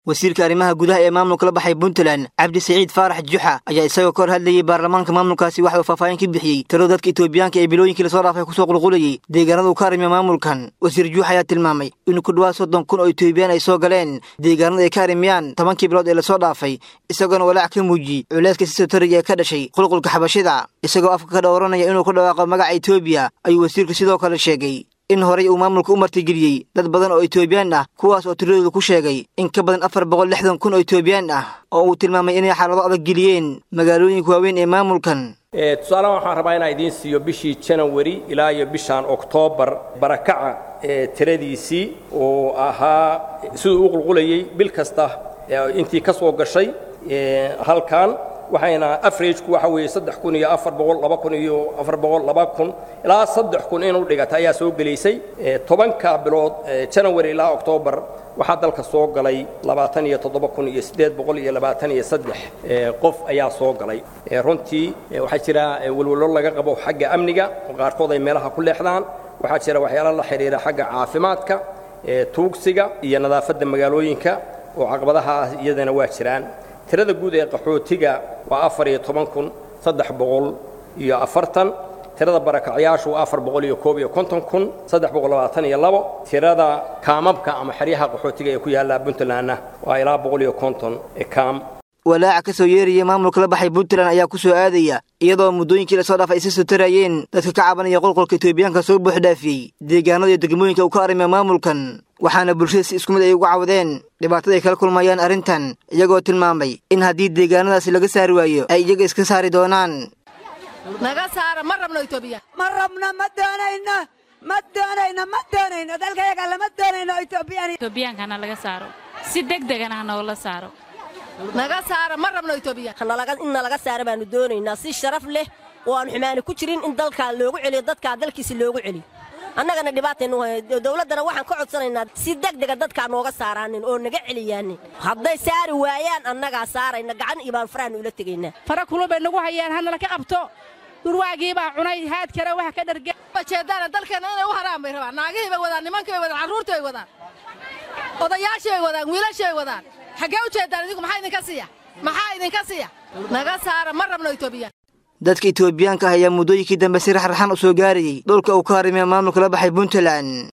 wasiirka arrimaha gudaha ee maamulka la baxay puntland cabdi saciid faarax juxa ayaa isagoo ka hor hadlayey baarlamaanka maamulkaasi waxa uu faahfaahin ka bixiyey tiro dadka etoobiyaanka ee bilooyinkii lasoo dhaafay kusoo qulqulayey deegaanada uu ka arrimiya maamulkan wasiir juux ayaa tilmaamay in ku dhawaad soddon kun oo etoobiyaan ay soo galeen deegaanada ay ka arrimiyaan tobankii bilood ee lasoo dhaafay isagoona walaac ka muujiyey culayska si sotoriga ee ka dhashay qulqulka xabashida isagoo afka ka dhowranaya inuu ku dhawaaqo magaca etoobiya ayuu wasiirku sidoo kale sheegay in horey uu maamulka u martigeliyey dad badan oo etoobiyaan ah kuwaas oo tiradooda ku sheegay in ka badan afar boqol lixdan kun oo etoobiyaan ah oo uu tilmaamay inay xaalado adag geliyeen magaalooyinka waaweyn ee maamulkan tusaalahan waxaan rabaa inaan idiin siiyo bishii janawari ilaa iyo bishaan oktoobar barakaca ee tiradiisii oo ahaa siduu u qulqulayey bil kasta intii ka soo gashay halkan waxayna averagku waxa weeye saddex kun iyo afar boqol laba kun iyo afar boqol laba kun ilaa saddex kun inuu dhigata ayaa soo gelaysay tobanka bilood janawari ilaa oktoobar waxaa dalka soo galay labaatan iyo toddoba kun iyo siddeed boqol iyo labaatan iyo saddex qof ayaa soo galay runtii waxaa jira welwelo laga qabo xagga amniga oo qaarkood ay meelaha ku leexdaan waxaa jira waxyaalo la xidhiira xagga caafimaadka tuugsiga iyo nadaafadda magaalooyinka oo caqabadaha ah iyadana waa jiraan tirada guud ee qaxootiga waa afar iyo toban kun saddex boqol iyo afartan tirada barakacyaashu waa afar boqol iyo koob iyo konton kun saddex boqol labaatan iyo labo tirada kaamabka ama xeryaha qaxootiga ee ku yaalla puntlandna waa ilaa boqol iyo konton kaam walaaca ka soo yeeraya maamulka la baxay puntland ayaa ku soo aadaya iyadoo muddooyinkii lasoo dhaafay ay si sotarayeen dadka ka cabanaya qolqolka etoobiyaanka soo buuxdhaafiyey deegaanada iyo degmooyinka uu ka arrimiya maamulkan waxaana bulshada si isku mid ay uga cawdeen dhibaatada ay kala kulmayaan arrintan iyagoo tilmaamay in haddii deegaanadaasi laga saari waayo ay iyaga iska saari doonaan naga saara ma rabno etoobiya ma rabno ma doonayno ma doonayno ma doonayno dalkayaga lama doonayno etoobiyaan etoobiyankana laga saaro si degdegana ha noola saaro naga saara ma rabno etoobiya in nalaga saara baanu doonaynaa si sharaf leh oo aan xumaani ku jirin in dalkaa loogu celiyo dadkaa dalkiisi loogu celiyo annagana dhibaataynu dowladdana waxaan ka codsanaynaa si degdega dadkaa nooga saaraanin oo naga celiyaanin hadday saari waayaan annagaa saarayna gacan iyo baan farahan ula tegaynaa fara kulun bay nagu hayaan hanala ka qabto dhurwaagii baa cunay haad kale wax ka dharge jeedaana dalkeenna inay u haraan bay rabaan naagihii bay wadaan nimankii bay wadaan carruurtii bay wadaan odayaashii bay wadaan wiilashii bay wadaan xaggee u jeedaan idinku maxaa idinka siiya maxaa idinka siiya naga saara ma rabno etoobiya dadka etoobiyaanka ah ayaa muddooyinkii dambe si raxraxan u soo gaarayey dhulka uu ka harimiya maamulka la baxay puntland